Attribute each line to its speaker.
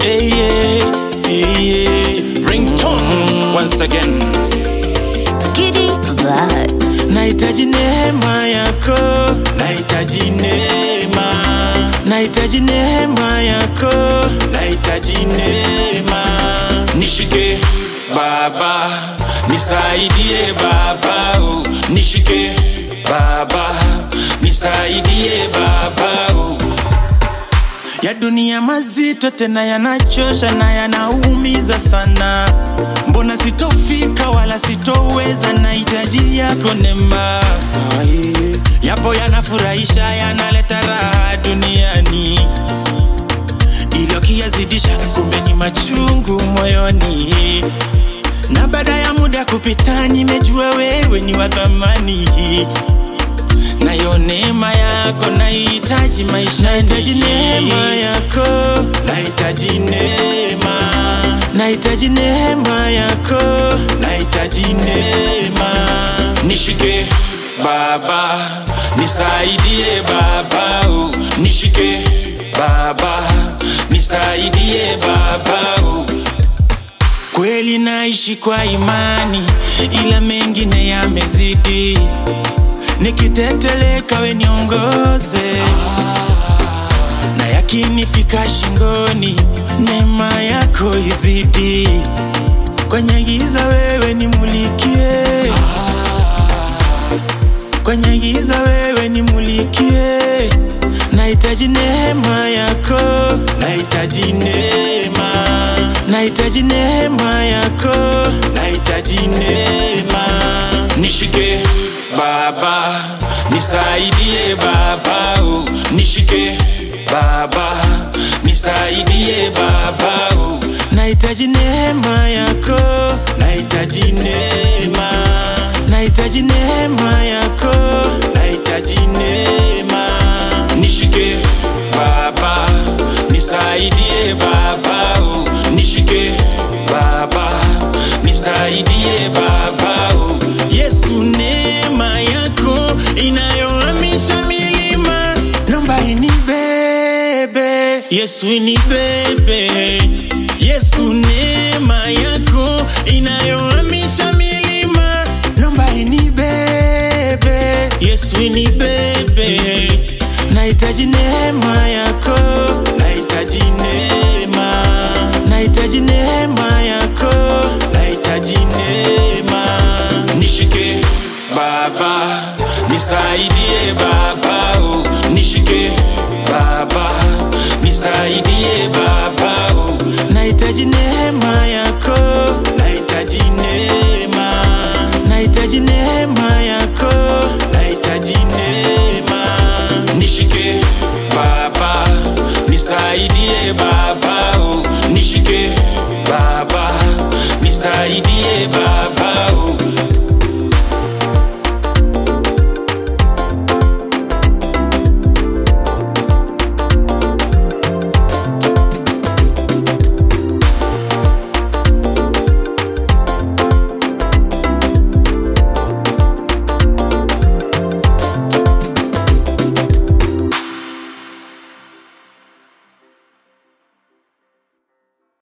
Speaker 1: Hey, yeah, hey, yeah. Ringtone once again.
Speaker 2: Giddy vibes.
Speaker 1: Nahitaji neema yako, nahitaji neema, nahitaji neema yako, nahitaji neema. Nishike Baba, nisaidie Baba, oh. nishike Baba, nisaidie Baba. Oh. Ya dunia mazito tena yanachosha na yanaumiza sana. Mbona sitofika wala sitoweza, nahitaji yako neema. Yapo yanafurahisha yanaleta raha duniani, ili ukiyazidisha kumbe ni machungu moyoni. Na baada ya muda kupita, nimejua wewe ni wa thamani nayo neema yako nahitaji maisha, nahitaji neema yako, nahitaji neema, nahitaji neema yako, nahitaji neema. Nishike Baba, nisaidie Baba, oh. nishike Baba, nisaidie Baba. Oh. Kweli naishi kwa imani, ila mengine yamezidi nikiteteleka we niongoze na yakinifika shingoni neema yako izidi kwenye giza wewe nimulikie kwenye giza wewe nimulikie nahitaji neema yako nahitaji neema nahitaji neema yako nahitaji neema nishike Baba, nisaidie Baba, oh. nishike Baba, nisaidie Baba, oh. nahitaji neema yako, nahitaji neema, nahitaji neema yako, nahitaji neema, nishike Baba, nisaidie Baba, oh. nishike Baba, nisaidie Baba, oh. Yesu neema yako inayohamisha milima, naomba inibebe Yesu inibebe Yesu neema yako ina